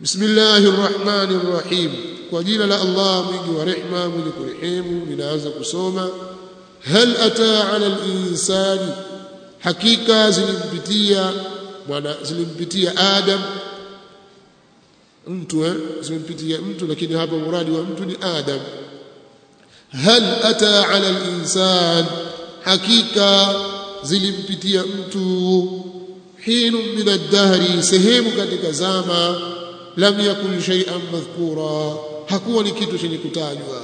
bismillahir rahmanir rahim kwa jina la Allah mwingi wa rehma mwenye kurehemu ninaanza kusoma hal ata ala al-insani hakika zilimpitia mwana zilimpitia adam mtu eh zilimpitia mtu lakini hapa muradi wa mtu ni adam hal ata ala al-insan hakika zilimpitia mtu hinu min ad-dahri sehemu katika zama lam yakun shay'an madhkura hakuwa ni kitu chenye kutajwa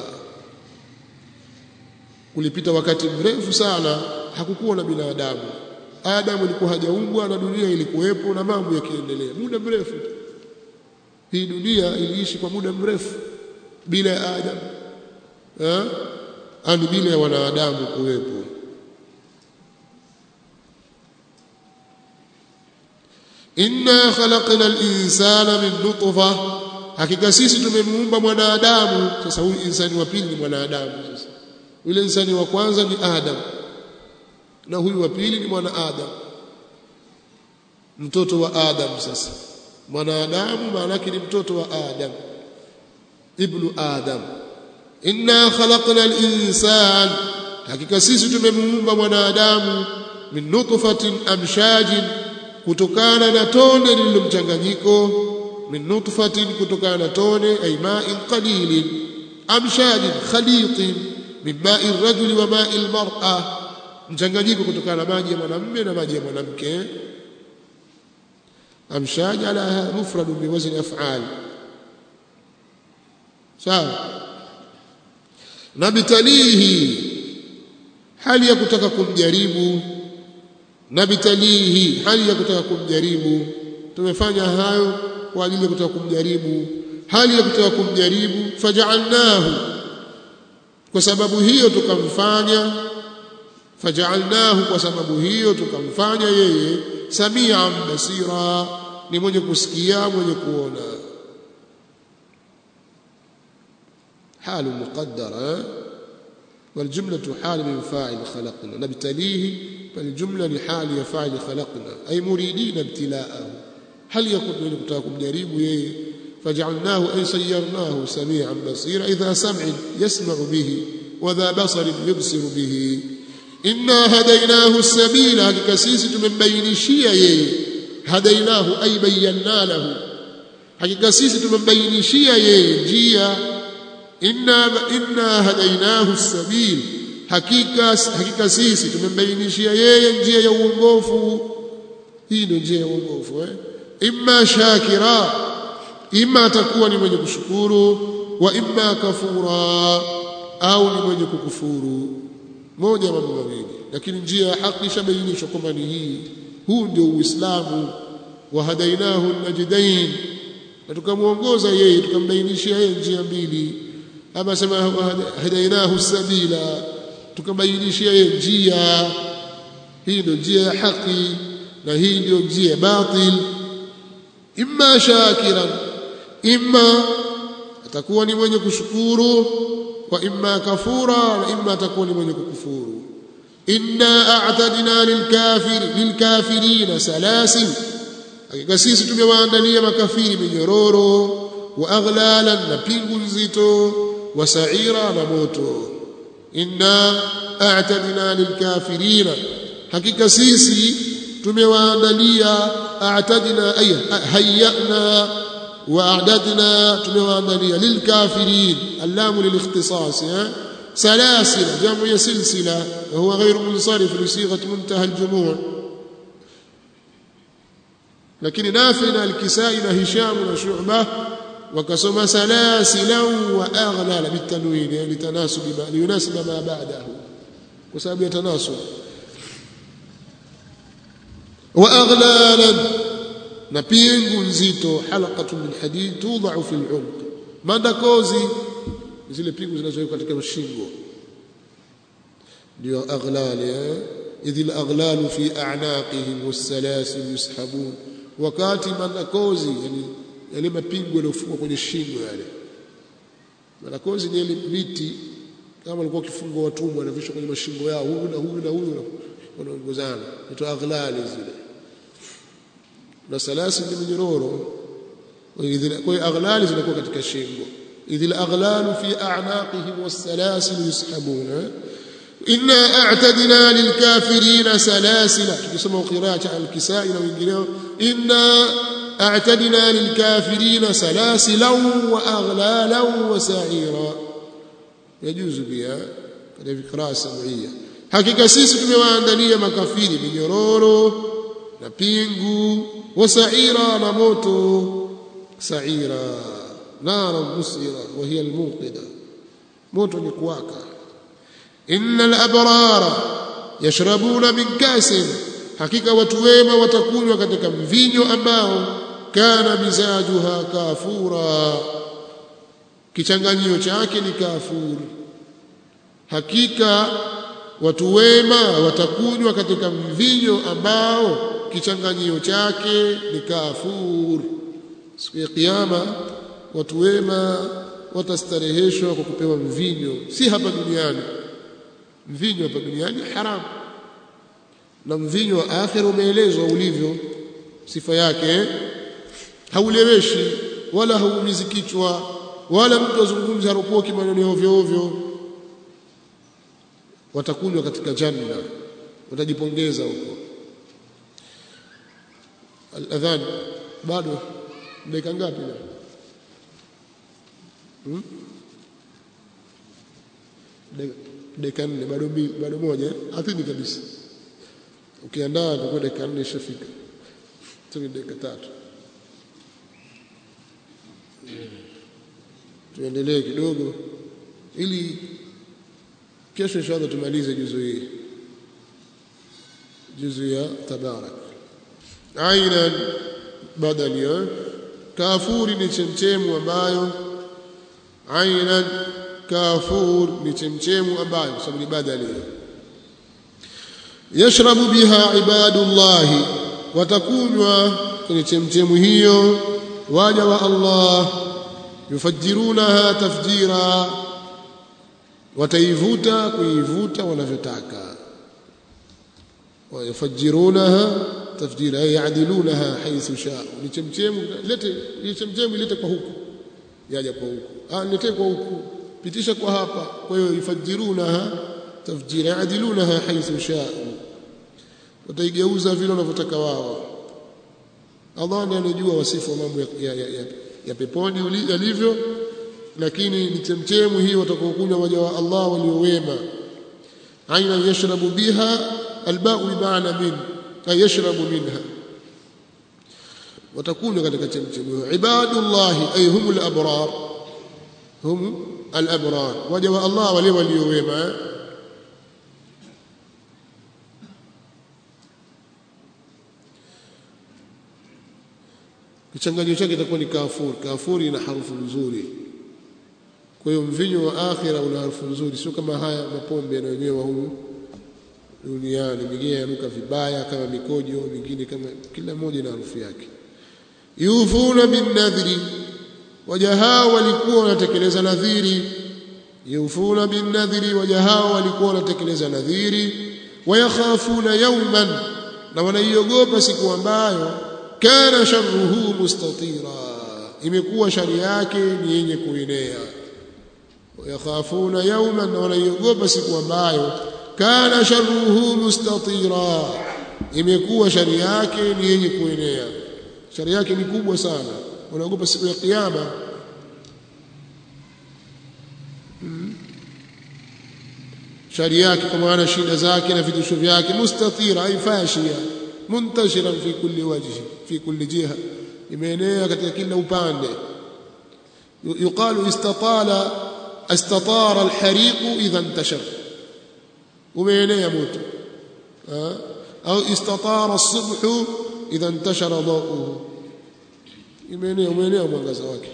kulipita wakati mrefu sana hakukuwa na binadamu Adamu alikuwa hajaumbwa na dunia ilikuwepo na mambo yakiendelea muda mrefu hii dunia iliishi kwa muda mrefu bila ya Adamu eh ani bila ya wanadamu kuwepo inna khalaqna al-insana min nutfa hakika sisi tumemuumba mwanadamu sasa huyu insani wa pili ni mwanadamu sasa yule insani wa kwanza ni Adam na huyu wa pili ni mwana Adam mtoto wa Adam sasa mwanadamu maana yake ni mtoto wa Adam ibnu Adam inna khalaqna al-insan hakika sisi tumemuumba mwanadamu min nutfatin amshajin kutokana na tone lililomchanganyiko min nutfatin kutokana na tone ay ma'in qalilin amshajin khaliqin min ma'i rajuli wa ma'i al-mar'a mchanganyiko kutokana na maji ya mwanamume na maji ya mwanamke amshaj ala mufrad bi wazn af'al sawa nabtalihi hali ya kutaka kumjaribu nabtalihi hali ya kutaka kumjaribu tumefanya hayo kwa ajili ya kutaka kumjaribu hali ya kutaka kumjaribu faj'alnahu kwa sababu hiyo tukamfanya faj'alnahu kwa sababu hiyo tukamfanya yeye samian basira ni mwenye kusikia mwenye kuona حال مقدرة والجملة حال من فاعل خلقنا نبتليه فالجملة لحال فاعل خلقنا أي مريدين ابتلاءه هل يكون من كتاكم جريب يه فجعلناه أي سيرناه سميعا بصيرا إذا سمع يسمع به وذا بصر يبصر به إنا هديناه السبيل هكذا سيسة من بين شيئا هديناه أي بينا له hakika sisi tumembainishia yeye njia inna inna hadainahu sabil hakika hakika sisi tumembainishia yeye njia ya uongofu hii ndio njia ya uongofu eh imma shakira imma atakuwa ni mwenye kushukuru wa imma kafura au ni mwenye kukufuru moja mambo mawili lakini njia ya haki ishabainishwa kwamba ni hii huu ndio uislamu wa hadainahu najdain na tukamuongoza yeye tukambainishia yeye njia mbili ama sema hadainahu sabila tukambainishia yeye njia hii ndio njia ya haki na hii ndio njia ya batil imma shakiran imma atakuwa ni mwenye kushukuru wa imma kafura na imma atakuwa ni mwenye kukufuru inna a'tadna lilkafir lilkafirina salasil hakika sisi tumewaandalia makafiri minyororo wa aghlalan na pingu nzito wa sa'ira na moto inna a'tadna lilkafirina hakika sisi tumewaandalia a'tadna ay hayyana وأعددنا تمواندنيا للكافرين اللام للاختصاص سلاسل جمع سلسلة وهو غير منصرف لصيغة منتهى الجموع لكن نافنا الكسائي هشام وشعبة وكسم سلاسلا وأغلال بالتنوين يعني لتناسب ما ليناسب ما بعده وسبب يتناسب وأغلالا na pingu nzito halaqatu min hadid tudau fi al-umq mandakozi zile pingu zinazowekwa katika shingo ndio aghlal idh al-aghlal fi a'naqihim was-salasil yushabun wakati mandakozi yani yale mapingu yaliyofungwa kwenye shingo yale mandakozi ni ile miti kama walikuwa kifungwa watumwa wanavishwa kwenye mashingo yao huyu na huyu na huyu wanaongozana ndio aghlal zile na salasi ni minyororo kwa hiyo aghlali zinakuwa katika shingo idhil aghlalu fi a'naqihim was-salasil yushabuna inna a'tadna lilkafirina salasila tukisoma qira'a al-kisai na wengineo inna a'tadna lilkafirina salasila wa aghlalan wa sa'ira yajuzu pia katika qira'a sam'iyya hakika sisi tumewaandalia makafiri minyororo na pingu wa sa'ira na moto sa'ira nara musira wa hiya almuqida moto ni kuwaka innal abrara yashrabuna min kasin hakika watu wema watakunywa katika mvinyo ambao kana mizajuha kafura kichanganyio chake ni kafuri hakika watu wema watakunywa katika mvinyo ambao kichanganyio chake ni kafur siku ya kiyama watu wema watastareheshwa kwa kupewa mvinyo si hapa duniani mvinyo hapa duniani haramu na mvinyo wa akhira umeelezwa ulivyo sifa yake hauleweshi wala hauumizi kichwa wala mtu azungumze haropoki maneno ovyo ovyo watakunywa katika janna watajipongeza huko al-adhan bado dakika ngapi leo hmm? dakika nne bado bado moja athini kabisa ukiandaa itakuwa dakika nne ishafika tu dakika tatu tuendelee kidogo ili kesho inshallah tumalize juzu hii juzu ya tabarak aina badali kafuri ni chemchemu ambayo aina kafur ni chemchemu ambayo sababu ni badali yashrabu biha ibadullah watakunywa kwenye chemchemu hiyo waja wa Allah yufajirunaha tafjira wataivuta kuivuta wanavyotaka wayafajirunaha tafjira ay yaadilunaha haythu shaa ni chemchemu lete ni chemchemu ilete kwa huku yaja kwa huku ah lete kwa huku pitisha kwa hapa kwa hiyo yufajirunaha tafjira yaadilunaha haythu shaa wataigeuza vile wanavyotaka wao Allah ndiye anajua wasifu wa mambo ya, ya, ya, ya, ya peponi yalivyo lakini ni chemchemu hii watakaokunywa waja wa Allah waliowema aina yashrabu biha alba'u bimaana min ay yashrabu minha watakunywa katika chemchemu hiyo ibadullah ay humul abrar hum al-abrar waja wa Allah wale waliowema kichanganyo chake itakuwa ni kafur kafuri ina harufu nzuri kwa hiyo mvinyo wa akhira una harufu nzuri sio kama haya mapombe yanayonywewa humu duniani mingine yanuka vibaya kama mikojo mingine kama kila mmoja na harufu yake yufuna bin nadhri waja hao walikuwa wanatekeleza nadhiri yufuna bin nadhri waja hao walikuwa wanatekeleza nadhiri wayakhafuna yawman na wanaiogopa siku ambayo kana sharruhu mustatira imekuwa shari yake ni yenye kuenea wayakhafuna yawman na wanaiogopa siku ambayo kana sharruhu mustatira imekuwa shari yake ni yenye kuenea shari yake ni kubwa sana wanaogopa siku ya kiyama hmm. shari yake kwa maana shida zake na vitisho vyake mustatira ay fashia muntashiran fi kulli wajhi fi kulli jiha imeenea katika kila upande yuqalu istatala istatara alhariq idha intashara umeenea moto au istatara as-subh idha intashara dawuhu imeenea umeenea mwangaza wake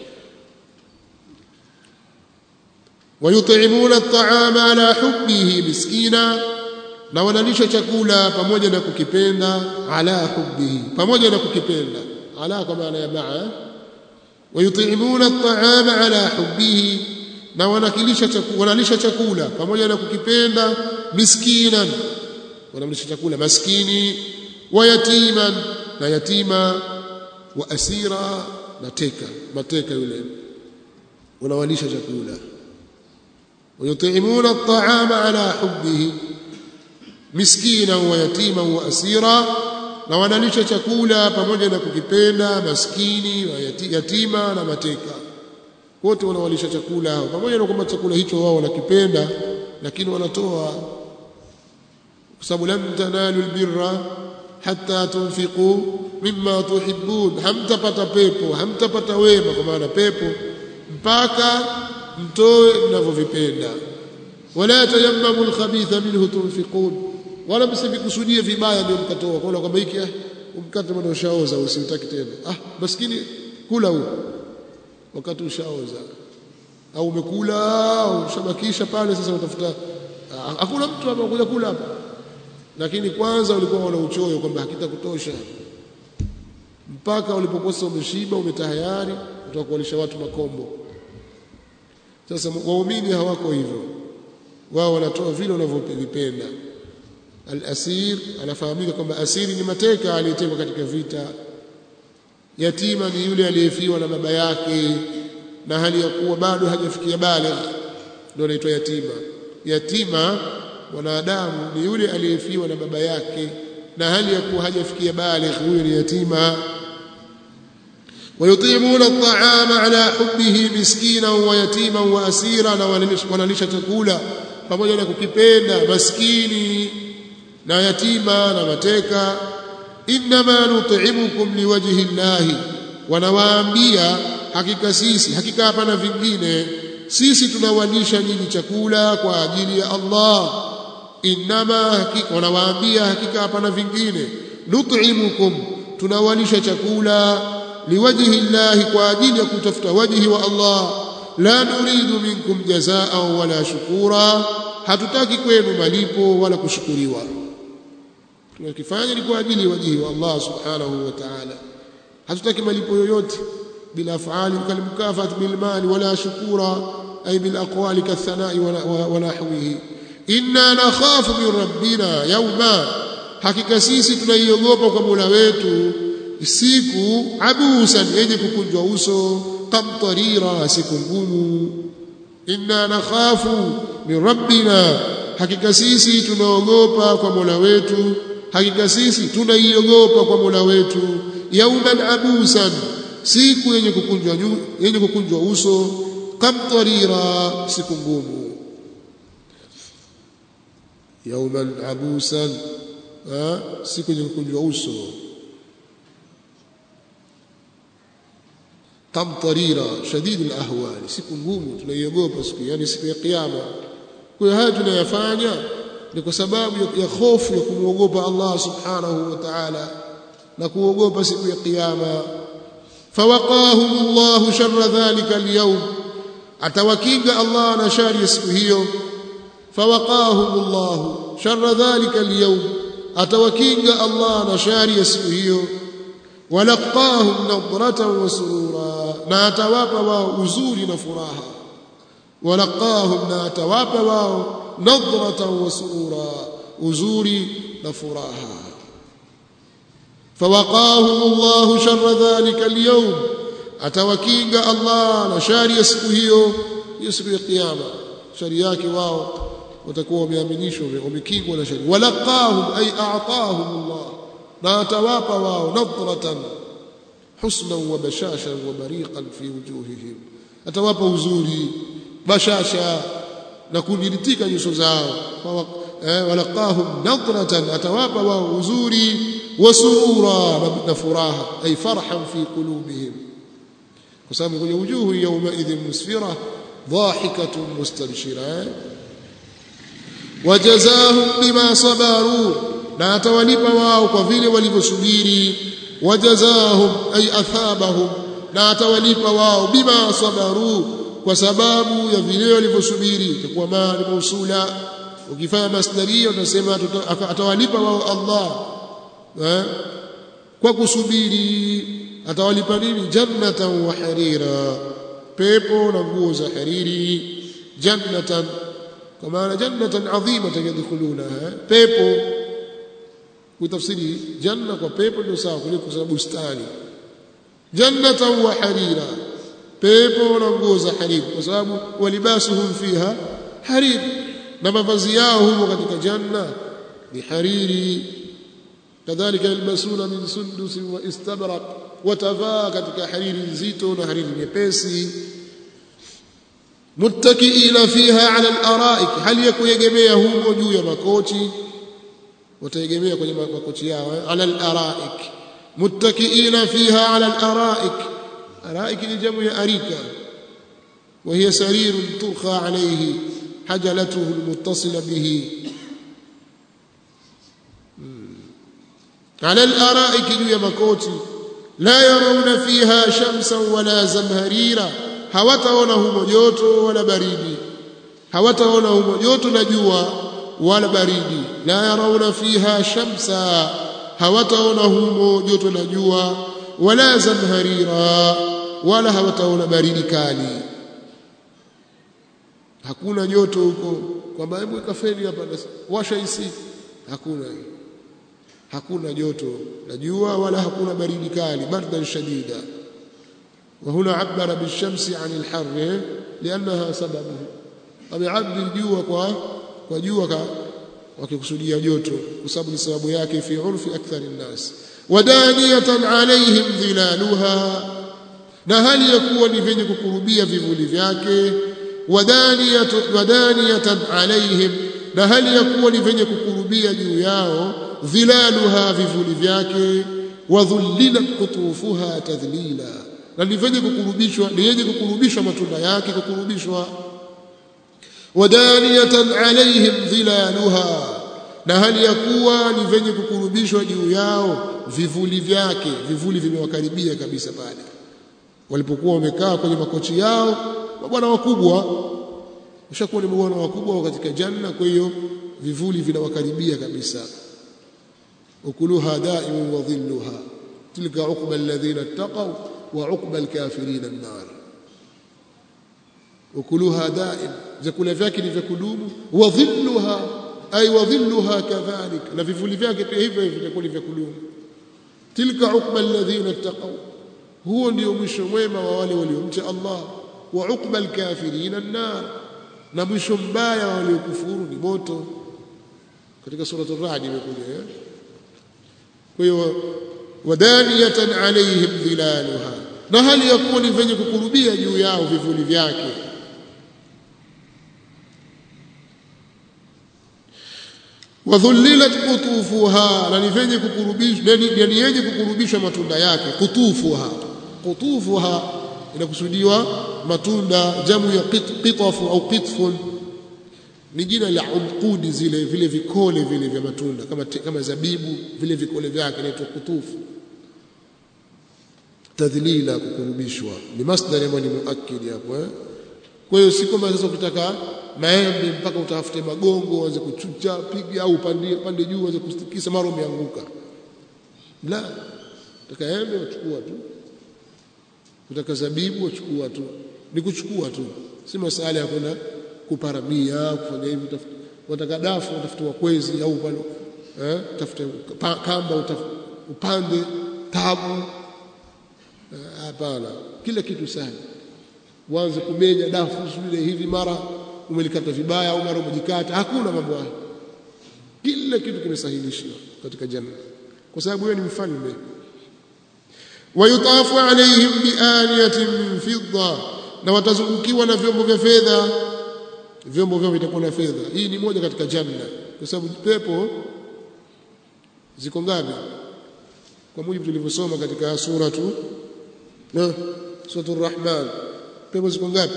ويطعمون الطعام على حبه مسكينا na wanalisha chakula pamoja na kukipenda ala hubbihi pamoja na kukipenda ala kwa maana ya maa wayutimuna at'ama ala hubbihi na wanakilisha chakula wanalisha chakula pamoja na kukipenda miskinan wanamlisha chakula maskini wa yatiman na yatima wa asira na teka mateka yule wanawalisha chakula ويطعمون الطعام على حبه مسكينا ويتيما واسيرا na wanalisha chakula pamoja na kukipenda maskini yatima na mateka wote wanawalisha chakula hao pamoja na kwamba chakula hicho wao wanakipenda lakini wanatoa kwa sababu lam tanalu albirra hatta tunfiqu mimma tuhibbun hamtapata pepo hamtapata wema kwa maana pepo mpaka mtoe mnavyovipenda wala tayammamu alkhabitha minhu tunfiqun wala msivikusudie vibaya ndio mkatoa kwa kwamba hiki umkate bwana ushaoza usimtaki tena ah maskini kula huu wakati ushaoza au umekula ushabakisha pale sasa utafuta hakuna mtu hapa kuja kula hapa lakini kwanza ulikuwa wana uchoyo kwamba hakitakutosha mpaka ulipokosa umeshiba umetahayari utakualisha watu makombo sasa waumini hawako hivyo wao wanatoa vile wanavyovipenda al-asir anafahamika kwamba asiri ni mateka aliyetekwa katika vita yatima ni yule aliyefiwa na baba yake na hali ya kuwa bado hajafikia baligh ndio anaitwa yatima yatima mwanadamu ni yule aliyefiwa na baba yake na hali ya kuwa hajafikia baligh huyo ni yatima ويطعمون الطعام على حبه مسكينا ويتيما واسيرا wanalisha chakula pamoja na kukipenda maskini na yatima na mateka inma nut'imukum liwajhi llahi wanawaambia hakika sisi hakika hapana vingine sisi tunawalisha nyinyi chakula kwa ajili ya Allah inma hakika wanawaambia hakika hapana vingine nut'imukum tunawalisha chakula liwajhi llahi kwa ajili ya kutafuta wajhi wa Allah la nuridu minkum jazaa wala shukura hatutaki kwenu malipo wala kushukuriwa tunakifanya ni kwa ajili ya wajhi wa Allah subhanahu wa ta'ala hatutaki malipo yoyote bila afali kalimkafat bil mali wala shukura ay bil aqwali kathana'i wa nahwihi inna nakhafu min rabbina yawma hakika sisi tunaiogopa kwa Mola wetu siku abusan yenye kukunjwa uso kamtarira siku ngumu inna nakhafu min rabbina hakika sisi tunaogopa kwa Mola wetu hakika sisi tunaiogopa kwa Mola wetu yauman abusan siku yenye kukunjwa yenye kukunjwa uso kamtarira siku ngumu yauman abusan siku yenye kukunjwa uso kamtarira shadid alahwal siku ngumu tunaiogopa siku yani siku ya kiyama kwa haya tunayafanya ni kwa sababu ya hofu ya kumwogopa Allah subhanahu wa ta'ala na kuogopa siku ya kiyama fawaqahum Allah sharra dhalika al-yawm atawakinga Allah na shari ya siku hiyo fawaqahum Allah sharra dhalika al-yawm atawakinga Allah na shari ya siku hiyo walaqahum nadratan wa surura na atawapa wao uzuri na furaha walaqahum na atawapa wao nadratan wa surura uzuri na furaha fawaqahum Allah sharra dhalika al-yawm atawakinga Allah na shari ya siku hiyo hiyo siku ya kiyama shari yake wao watakuwa wameaminishwa wamekingwa na shari walaqahum ay a'tahum Allah na atawapa wao nadratan husnan wa bashashan wa bariqan fi wujuhihim atawapa uzuri bashasha na kumilitika nyuso zao walaqahum nadratan atawapa wao uzuri wa surura na furaha ay farhan fi qulubihim kwa sababu kwenye wujuhu yawma idhin musfira dhahikatun mustabshira wajazahum bima sabaru na atawalipa wao kwa vile walivyosubiri wajazahum ay athabahum na atawalipa wao bima sabaru kwa sababu ya vile walivyosubiri itakuwa mali mausula ukifanya masdaria utasema atawalipa wao Allah eh? kwa kusubiri atawalipa nini jannatan wa harira pepo na nguo za hariri jannatan kwa maana jannatan adhimatan yadkhulunaha pepo kutafsiri janna kwa pepo ndio sawa kuliko kwa bustani jannatan wa harira pepo na nguo za hariri kwa sababu walibasuhum fiha harir na mavazi yao humo katika janna ni hariri kadhalika yalbasuna min sundus wa istabraq watavaa katika hariri nzito na hariri nyepesi muttakiina fiha ala al-araik hali ya kuegemea humo juu ya makochi wataegemea kwenye makochi yao ala al-araik muttakiina fiha ala al-araik araik ni jamu ya arika وهي سرير ترخى عليه حجلته المتصلة به على الأرائك جوية مكوتي لا يرون فيها شمسا ولا زمهريرا hawataona humo joto wala baridi hawataona humo joto na jua wala baridi la yarauna fiha shamsa hawataona humo joto na jua wala zamharira wala hawataona baridi kali hakuna joto huko kwamba hebu kafeni hapa washa isi hakuna hakuna joto la jua wala hakuna baridi kali bardan shadida وهنا عبر بالشمس عن الحر لأنها سببه ameabdi jua kwa kwa jua wakikusudia joto kwa sababu ni sababu yake fi urfi akthar an-nas wadaniyatan alaihim dhilaluha na hali ya kuwa ni vyenye kukurubia vivuli vyake wadaniyatan alaihim na hali ya kuwa ni vyenye kukurubia juu yao dhilaluha vivuli vyake wadhullilat qutufuha tadhlila na ni vyenye kukurubishwa ni yenye kukurubishwa matunda yake kukurubishwa wadaniyatan alaihim dhilaluha na hali ya kuwa ni vyenye kukurubishwa juu yao vivuli vyake vivuli vimewakaribia kabisa pale walipokuwa wamekaa kwenye makochi yao mabwana wakubwa ushakuwa ni mabwana wakubwa katika janna kwa hiyo vivuli vinawakaribia kabisa ukuluha daimun wa dhilluha tilka uqba alladhina ittaqaw wa uqba alkafirin an-nar ukuluha daim vyakula vyake ni vya kudumu wa dhilluha ay wa dhilluha kadhalik na vivuli vyake pia hivyo hivyo vitakuwa ni vya kudumu tilka uqba alladhina ittaqaw huo ndio mwisho mwema wa wale waliomcha Allah wa uqba alkafirin an-nar na mwisho mbaya wa waliokufuru ni moto katika sura ar-ra'd imekuja kwa hiyo wadaniyatan alaihim dhilaluha na hali ya kuwa ni venye kukurubia juu yao vivuli vyake wadhullilat qutufuha na ni venye kukurubishwa ni yenye kukurubishwa matunda yake qutufuha qutufuha inakusudiwa matunda jamu ya qitafu au qitfun ni jina la umqudi zile vile vikole vile vya matunda kama kama zabibu vile vikole vyake inaitwa kutufu tadhlila kukurubishwa ni masdar ambayo ni muakkid hapo eh kwa hiyo si kwamba sasa ukitaka maembe mpaka utafute magongo uanze kuchucha piga au pande pande juu uanze kustikisa mara umeanguka la utaka embe uchukua tu utaka zabibu uchukua tu ni kuchukua tu si masala ya kwenda kuparamia kufanya hivi wataka dafu utafuta kwezi au pale eh tafuta kamba upande tabu hapana kila kitu sahi uanze kumenya dafu vile hivi mara umelikata vibaya au mara umejikata hakuna mambo hayo kila kitu kimesahilishwa katika janna kwa sababu wewe ni mfalme wayutafu alaihim bianiyatin min fidda na watazungukiwa na vyombo vya fedha vyombo vyao vitakuwa na fedha hii ni moja katika janna kwa sababu pepo ziko ngapi kwa mujibu tulivyosoma katika sura tu na suratul rahman pepo ziko ngapi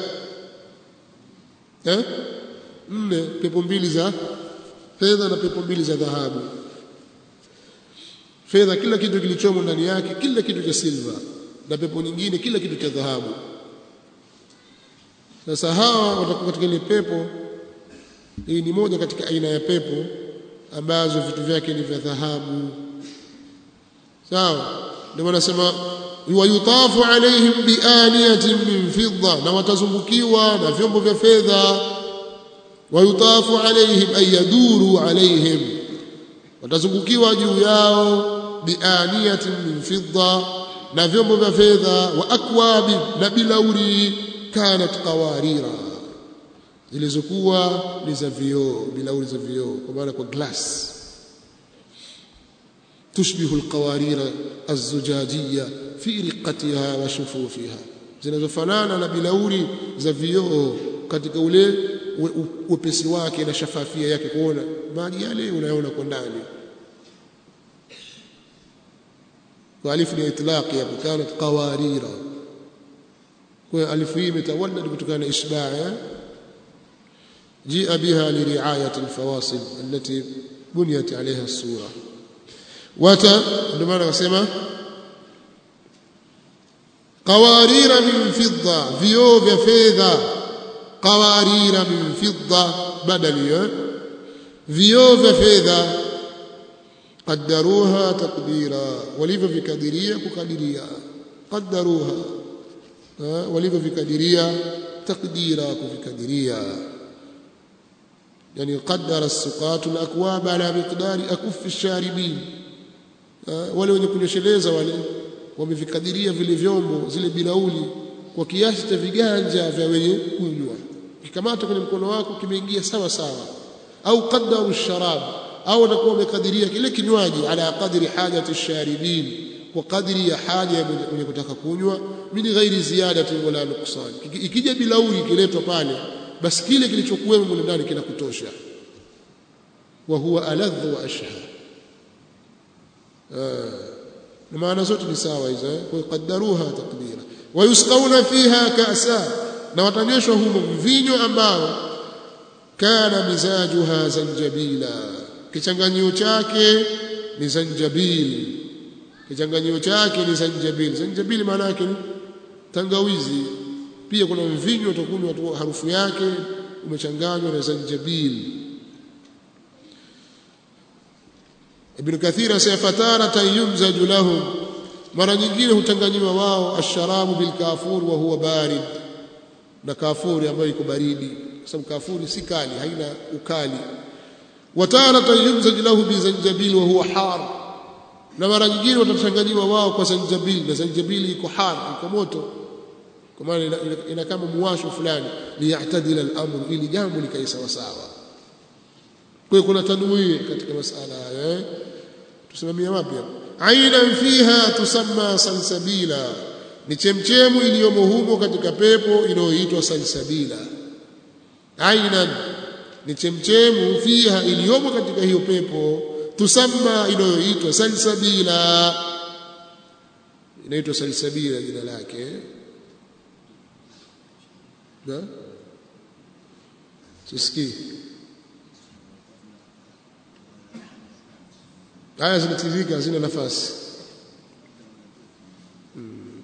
eh nne pepo mbili za fedha na pepo mbili za dhahabu fedha kila kitu kilichomo ndani yake kila kitu cha silva na pepo nyingine kila kitu cha dhahabu sasa hawa watakuwa katika ile pepo hii ni moja katika aina ya pepo ambazo vitu vyake ni vya dhahabu sawa ndio wanasema wayutafu alaihim bianiyatin min fidda na watazungukiwa na vyombo vya fedha wayutafu alaihim ay yaduru alaihim watazungukiwa juu yao bianiyatin min fidda na vyombo vya fedha wa akwabi na bilauri kanat qawarira zilizokuwa ni za vioo bilauri za vioo kwa maana kwa glass tushbihu alqawarira azzujajiyya fi riqatiha wa shufufiha zinazofanana na bilauri za vioo katika ule wepesi wake na shafafia yake kuona maji yale unayoona kwa ndani والف لاطلاق كانت قوارير والف هي متولد كتكان اشباع جيء بها لرعايه الفواصل التي بنيت عليها السوره وتا عندما نسمع قوارير من فضه فيو فيذا قوارير من فضه بدل فيو فيذا قدروها تقديرا walivyovikadiria kukadiria qaddaruha walivyovikadiria taqdira kuvikadiria yani qaddara as-suqat al-akwab ala miqdari akuff ash-sharibin wale wenye kunyesheleza wale wamevikadiria vile vyombo zile bilauli kwa kiasi cha viganja vya wenye kunywa kikamata kwenye mkono wako kimeingia sawa sawa au qaddaru ash-sharab au watakuwa wamekadiria kile kinywaji ala qadri hajati sharibin kwa kadri ya haja ya mwenye kutaka kunywa min ghairi ziyadati wala nuqsan ikija bilauri kiletwa pale basi kile kilichokuwemo mule ndani kinakutosha wa huwa aladhu wa ashha na maana zote ni sawa hizo kwa qaddaruha taqdira wa yusqawna fiha ka'sa na watanyweshwa humo mvinyo ambao kana mizajuha zanjabila kichanganyio chake ni zanjabil kichanganyio chake ni zanjabil zanjabil maana yake ni tangawizi pia kuna mvinyo utakunywa harufu yake umechanganywa na zanjabil Ibn Kathir asema fataratan yumzaju lahum mara nyingine hutanganyiwa wao asharabu bil kafur wa huwa barid na kafuri ambayo iko baridi kwa sababu kafuri si kali haina ukali wataratan yumzaj lahu bizanjabil wa huwa har na mara nyingine watachanganyiwa wao kwa zanjabil na zanjabil iko har iko moto kwa maana ina, ina, ina kama muwasho fulani liyatadila al-amru ili jambo likae sawa sawa kwa hiyo kuna tanwii katika masala haya eh tusimamia wapi hapo ainan fiha tusamma salsabila ni chemchemu iliyomo humo katika pepo inayoitwa salsabila ainan ni chemchemu fiha iliyomo katika hiyo pepo tusamma inayoitwa salsabila inaitwa salsabila jina lake na sisikii aya zinatiririka hazina nafasi hmm.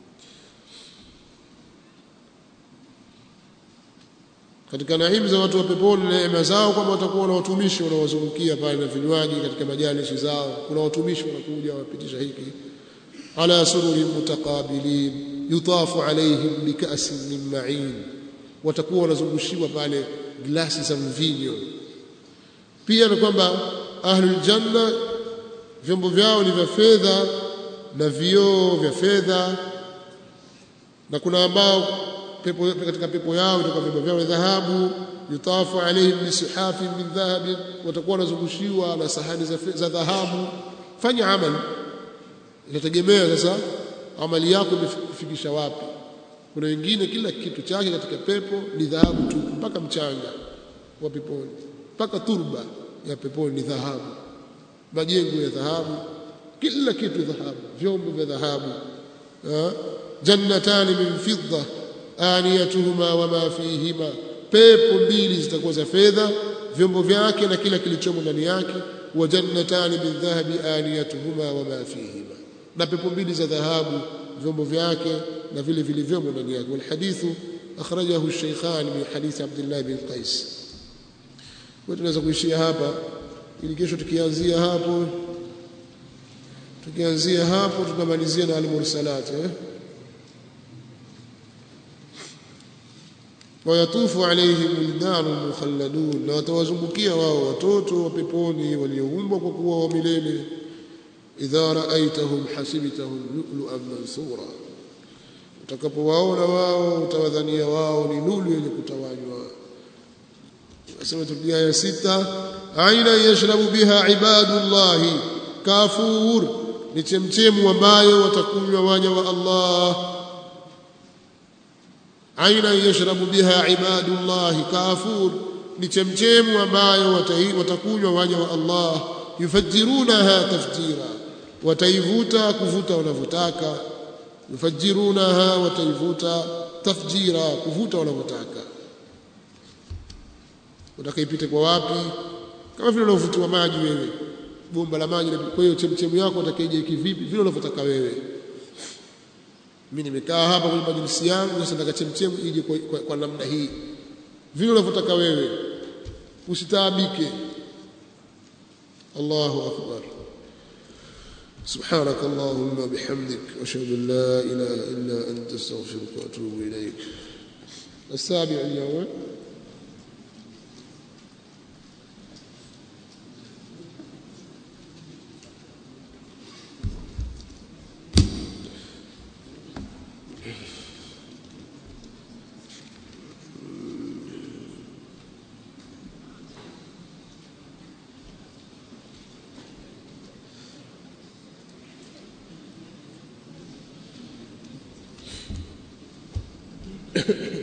katika naimu za watu wa peponi neema zao kwamba watakuwa na watumishi wanaowazungukia pale na vinywaji katika majalisi zao kuna watumishi wanakuja wapitisha hiki ala sururin mutaqabilin yutafu alaihim bikasin min ma'in watakuwa wanazungushiwa pale glasi za mvinyo pia na kwamba ahlul janna vyombo vyao ni vya fedha na vioo vya fedha na kuna ambao pepo katika pepo yao itakuwa vyombo vyao vya dhahabu yutafu alaihim bisuhafin min dhahabin watakuwa wanazungushiwa na sahani za, za dhahabu fanya amali inategemea sasa amali yako imefikisha wapi kuna wengine kila kitu chake katika pepo ni dhahabu tu mpaka mchanga wa peponi mpaka turba ya peponi ni dhahabu majengo ya dhahabu kila kitu dhahabu vyombo vya dhahabu jannatani min fidda aniyatuhuma wama fihima pepo mbili zitakuwa za fedha vyombo vyake na kila kilichomo ndani yake wa jannatani min dhahabi aniyatuhuma wama fihima na pepo mbili za dhahabu vyombo vyake na vile vilivyomo ndani yake walhadithu akhrajahu ash-shaykhan min hadith Abdullah bin Qais kwa tunaweza kuishia hapa ili kesho tukianzia hapo tukianzia hapo tutamalizia na al-mursalat eh wayatufu alaihim wildanun mukhalladun na watawazungukia wao watoto wa peponi walioumbwa kwa kuwa wa milele idha raaitahum hasibtahum lu'lu'an mansura utakapowaona wao utawadhania wao ni lulu yenye kutawanywa nasema turudia ya sita aina yashrabu biha ibadullahi kafur ni chemchemu ambayo watakunywa waja wa Allah aina yashrabu biha ibadullahi kafur ni chemchemu ambayo watakunywa waja wa Allah yufajirunaha tafjira wataivuta kuvuta wanavyotaka yufajirunaha wataivuta tafjira kuvuta wanavyotaka utakaipite kwa wapi kama vile unavyovutiwa maji wewe bomba la maji kwa hiyo chemchemu yako utakaije kivipi vile unavyotaka wewe mimi nimekaa hapa kwenye majlisi yangu sasa nataka chemchemu ije kwa, kwa, kwa namna hii vile unavyotaka wewe usitaabike Allahu akbar سبحانك اللهم بحمدك أشهد أن لا إله إلا أنت استغفرك وأتوب إليك السابع اليوم Thank you.